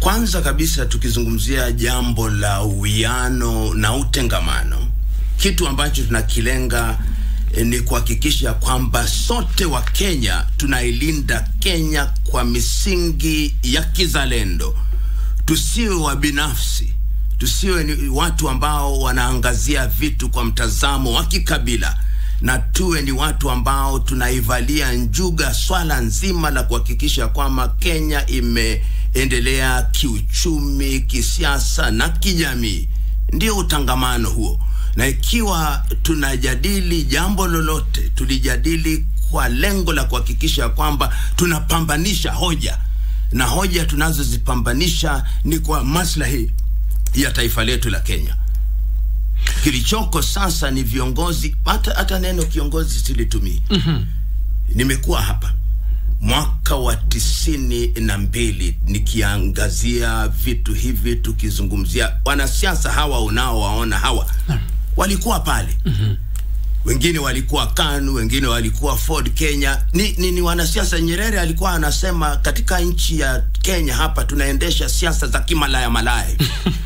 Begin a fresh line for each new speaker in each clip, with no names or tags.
Kwanza kabisa tukizungumzia jambo la uwiano na utengamano, kitu ambacho tunakilenga eh, ni kuhakikisha kwamba sote wa Kenya tunailinda Kenya kwa misingi ya kizalendo. Tusiwe wa binafsi, tusiwe ni watu ambao wanaangazia vitu kwa mtazamo wa kikabila, na tuwe ni watu ambao tunaivalia njuga swala nzima la kuhakikisha kwamba Kenya imeendelea kiuchumi, kisiasa na kijamii. Ndio utangamano huo, na ikiwa tunajadili jambo lolote, tulijadili kwa lengo la kuhakikisha kwamba tunapambanisha hoja na hoja tunazozipambanisha ni kwa maslahi ya taifa letu la Kenya. Kilichoko sasa ni viongozi, hata hata neno kiongozi silitumii. Nimekuwa hapa mwaka wa tisini na mbili nikiangazia vitu hivi, tukizungumzia wanasiasa hawa unaowaona hawa walikuwa pale wengine walikuwa KANU, wengine walikuwa Ford Kenya. Ni, ni, ni wanasiasa. Nyerere alikuwa anasema katika nchi ya Kenya hapa tunaendesha siasa za kimalaya malaya.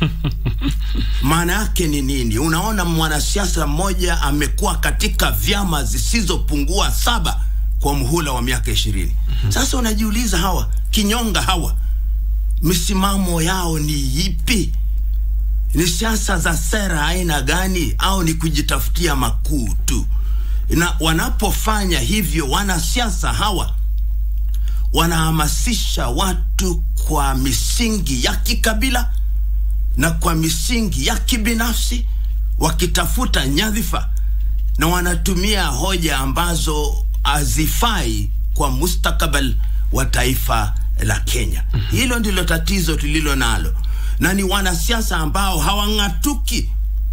Maana yake ni nini? Unaona, mwanasiasa mmoja amekuwa katika vyama zisizopungua saba kwa mhula wa miaka ishirini. Sasa unajiuliza hawa kinyonga hawa misimamo yao ni ipi? ni siasa za sera aina gani, au ni kujitafutia makuu tu? Na wanapofanya hivyo, wanasiasa hawa wanahamasisha watu kwa misingi ya kikabila na kwa misingi ya kibinafsi, wakitafuta nyadhifa na wanatumia hoja ambazo hazifai kwa mustakabali wa taifa la Kenya. Hilo ndilo tatizo tulilo nalo na ni wanasiasa ambao hawang'atuki.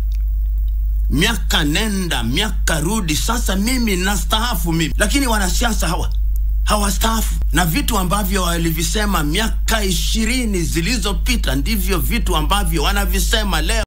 Miaka nenda miaka rudi, sasa mimi nastaafu mimi, lakini wanasiasa hawa hawastaafu, na vitu ambavyo walivisema miaka ishirini zilizopita ndivyo vitu ambavyo wanavisema leo.